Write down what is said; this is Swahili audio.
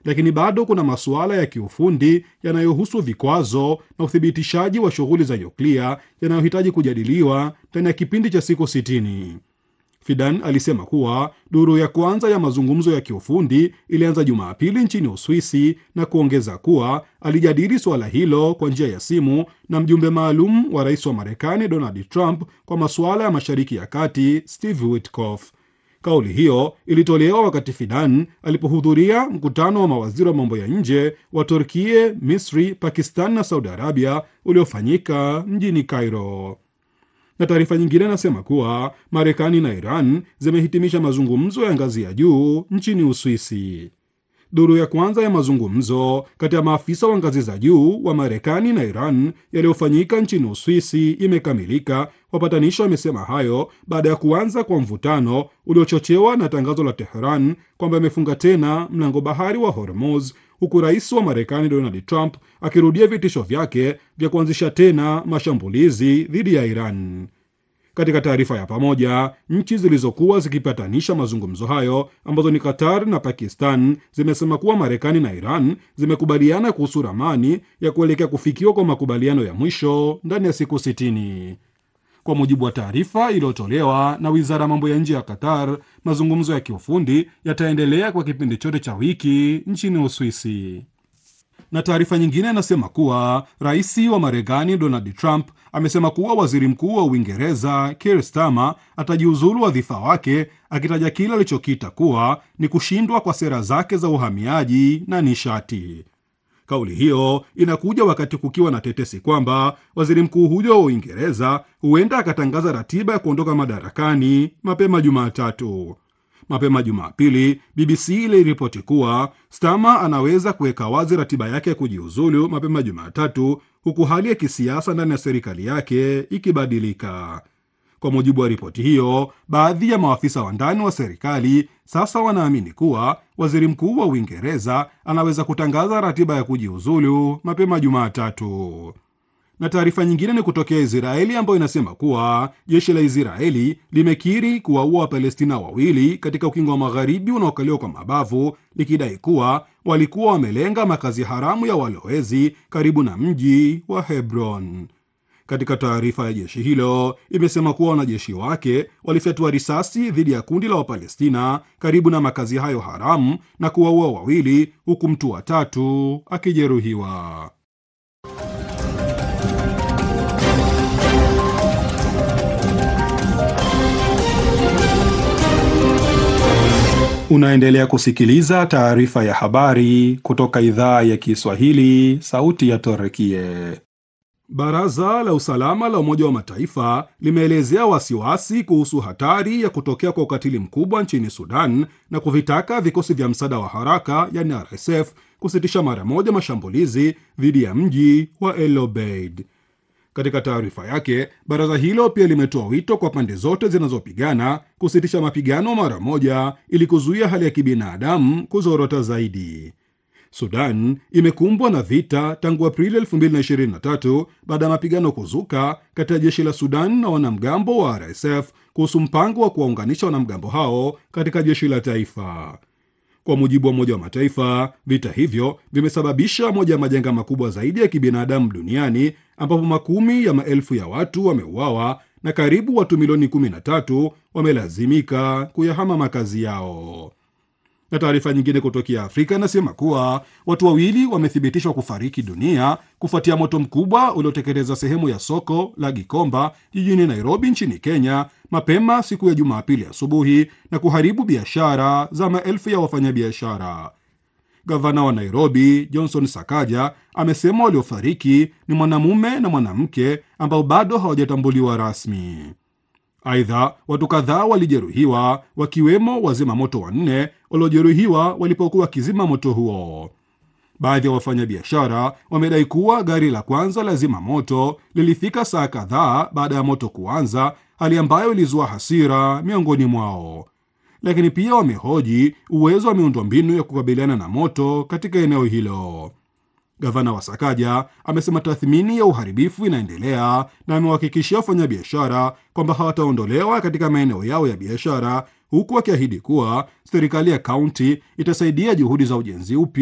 lakini bado kuna masuala ya kiufundi yanayohusu vikwazo na uthibitishaji wa shughuli za nyuklia yanayohitaji kujadiliwa ndani ya kipindi cha siku sitini. Fidan alisema kuwa duru ya kwanza ya mazungumzo ya kiufundi ilianza Jumapili nchini Uswisi na kuongeza kuwa alijadili suala hilo kwa njia ya simu na mjumbe maalum wa rais wa Marekani Donald Trump kwa masuala ya Mashariki ya Kati Steve Witkoff. Kauli hiyo ilitolewa wakati Fidan alipohudhuria mkutano wa mawaziri wa mambo ya nje wa Turkie, Misri, Pakistan na Saudi Arabia uliofanyika mjini Cairo na taarifa nyingine inasema kuwa Marekani na Iran zimehitimisha mazungumzo ya ngazi ya juu nchini Uswisi. Duru ya kwanza ya mazungumzo kati ya maafisa wa ngazi za juu wa Marekani na Iran yaliyofanyika nchini Uswisi imekamilika. Wapatanishi wamesema hayo baada ya kuanza kwa mvutano uliochochewa na tangazo la Teheran kwamba imefunga tena mlango bahari wa Hormuz, huku rais wa Marekani Donald Trump akirudia vitisho vyake vya kuanzisha tena mashambulizi dhidi ya Iran. Katika taarifa ya pamoja, nchi zilizokuwa zikipatanisha mazungumzo hayo ambazo ni Qatar na Pakistan zimesema kuwa Marekani na Iran zimekubaliana kuhusu ramani ya kuelekea kufikiwa kwa makubaliano ya mwisho ndani ya siku sitini. Kwa mujibu wa taarifa iliyotolewa na wizara ya mambo ya nje ya Qatar, mazungumzo ya kiufundi yataendelea kwa kipindi chote cha wiki nchini Uswisi na taarifa nyingine inasema kuwa rais wa Marekani Donald Trump amesema kuwa waziri mkuu wa Uingereza Keir Starmer atajiuzulu wadhifa wake, akitaja kile alichokita kuwa ni kushindwa kwa sera zake za uhamiaji na nishati. Kauli hiyo inakuja wakati kukiwa na tetesi kwamba waziri mkuu huyo wa Uingereza huenda akatangaza ratiba ya kuondoka madarakani mapema Jumatatu. Mapema Jumapili, BBC iliripoti kuwa Starmer anaweza kuweka wazi ratiba yake ya kujiuzulu mapema Jumatatu, huku hali ya kisiasa ndani ya serikali yake ikibadilika. Kwa mujibu wa ripoti hiyo, baadhi ya maafisa wa ndani wa serikali sasa wanaamini kuwa waziri mkuu wa Uingereza anaweza kutangaza ratiba ya kujiuzulu mapema Jumatatu na taarifa nyingine ni kutokea Israeli ambayo inasema kuwa jeshi la Israeli limekiri kuwaua Wapalestina wawili katika ukingo wa magharibi unaokaliwa kwa mabavu likidai kuwa walikuwa wamelenga makazi haramu ya walowezi karibu na mji wa Hebron. Katika taarifa ya jeshi hilo imesema kuwa wanajeshi wake walifyatua risasi dhidi ya kundi la Wapalestina karibu na makazi hayo haramu na kuwaua wawili huku mtu wa tatu akijeruhiwa. Unaendelea kusikiliza taarifa ya habari kutoka idhaa ya Kiswahili, sauti ya Torekie. Baraza la usalama la Umoja wa Mataifa limeelezea wasiwasi kuhusu hatari ya kutokea kwa ukatili mkubwa nchini Sudan na kuvitaka vikosi vya msaada wa haraka yani RSF kusitisha mara moja mashambulizi dhidi ya mji wa El Obeid. Katika taarifa yake, baraza hilo pia limetoa wito kwa pande zote zinazopigana kusitisha mapigano mara moja ili kuzuia hali ya kibinadamu kuzorota zaidi. Sudan imekumbwa na vita tangu Aprili 2023 baada ya mapigano kuzuka kati ya jeshi la Sudan na wanamgambo wa RSF kuhusu mpango wa kuwaunganisha wanamgambo hao katika jeshi la taifa. Kwa mujibu wa Umoja wa Mataifa, vita hivyo vimesababisha moja ya majanga makubwa zaidi ya kibinadamu duniani ambapo makumi ya maelfu ya watu wameuawa na karibu watu milioni 13 wamelazimika kuyahama makazi yao. Na taarifa nyingine kutokea Afrika inasema kuwa watu wawili wamethibitishwa kufariki dunia kufuatia moto mkubwa ulioteketeza sehemu ya soko la Gikomba jijini Nairobi nchini Kenya mapema siku ya Jumapili asubuhi na kuharibu biashara za maelfu ya wafanyabiashara. Gavana wa Nairobi Johnson Sakaja amesema waliofariki ni mwanamume na mwanamke ambao bado hawajatambuliwa rasmi. Aidha, watu kadhaa walijeruhiwa wakiwemo wazima moto wanne waliojeruhiwa walipokuwa wakizima moto huo. Baadhi ya wafanyabiashara wamedai kuwa gari la kwanza la zima moto lilifika saa kadhaa baada ya moto kuanza, hali ambayo ilizua hasira miongoni mwao. Lakini pia wamehoji uwezo wa miundombinu ya kukabiliana na moto katika eneo hilo. Gavana wa Sakaja amesema tathmini ya uharibifu inaendelea na amewahakikishia wafanyabiashara kwamba hawataondolewa katika maeneo yao ya biashara, huku akiahidi kuwa serikali ya kaunti itasaidia juhudi za ujenzi upya